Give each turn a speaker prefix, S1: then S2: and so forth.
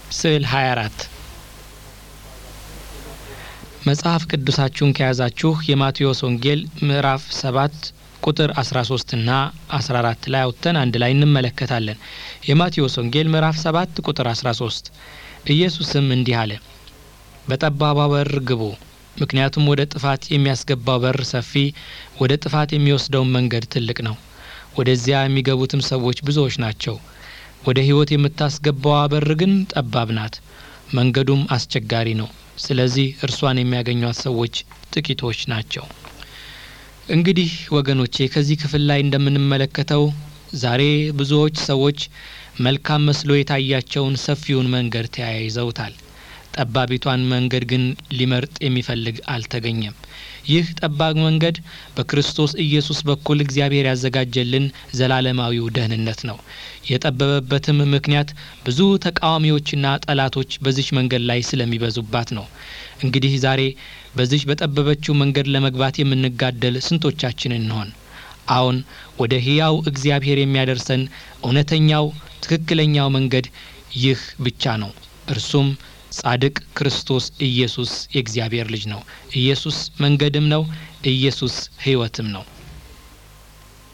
S1: ስዕል 24 መጽሐፍ ቅዱሳችሁን ከያዛችሁ የማቴዎስ ወንጌል ምዕራፍ 7 ቁጥር 13 እና 14 ላይ አውጥተን አንድ ላይ እንመለከታለን። የማቴዎስ ወንጌል ምዕራፍ 7 ቁጥር 13 ኢየሱስም እንዲህ አለ፣ በጠባቧ በር ግቡ፣ ምክንያቱም ወደ ጥፋት የሚያስገባው በር ሰፊ፣ ወደ ጥፋት የሚወስደውን መንገድ ትልቅ ነው፣ ወደዚያ የሚገቡትም ሰዎች ብዙዎች ናቸው። ወደ ሕይወት የምታስገባዋ በር ግን ጠባብ ናት፣ መንገዱም አስቸጋሪ ነው። ስለዚህ እርሷን የሚያገኟት ሰዎች ጥቂቶች ናቸው። እንግዲህ ወገኖቼ ከዚህ ክፍል ላይ እንደምንመለከተው ዛሬ ብዙዎች ሰዎች መልካም መስሎ የታያቸውን ሰፊውን መንገድ ተያይዘውታል። ጠባቢቷን መንገድ ግን ሊመርጥ የሚፈልግ አልተገኘም። ይህ ጠባብ መንገድ በክርስቶስ ኢየሱስ በኩል እግዚአብሔር ያዘጋጀልን ዘላለማዊው ደህንነት ነው። የጠበበበትም ምክንያት ብዙ ተቃዋሚዎችና ጠላቶች በዚች መንገድ ላይ ስለሚበዙባት ነው። እንግዲህ ዛሬ በዚች በጠበበችው መንገድ ለመግባት የምንጋደል ስንቶቻችን እንሆን? አዎን፣ ወደ ሕያው እግዚአብሔር የሚያደርሰን እውነተኛው ትክክለኛው መንገድ ይህ ብቻ ነው። እርሱም ጻድቅ ክርስቶስ ኢየሱስ የእግዚአብሔር ልጅ ነው። ኢየሱስ መንገድም ነው። ኢየሱስ ሕይወትም ነው።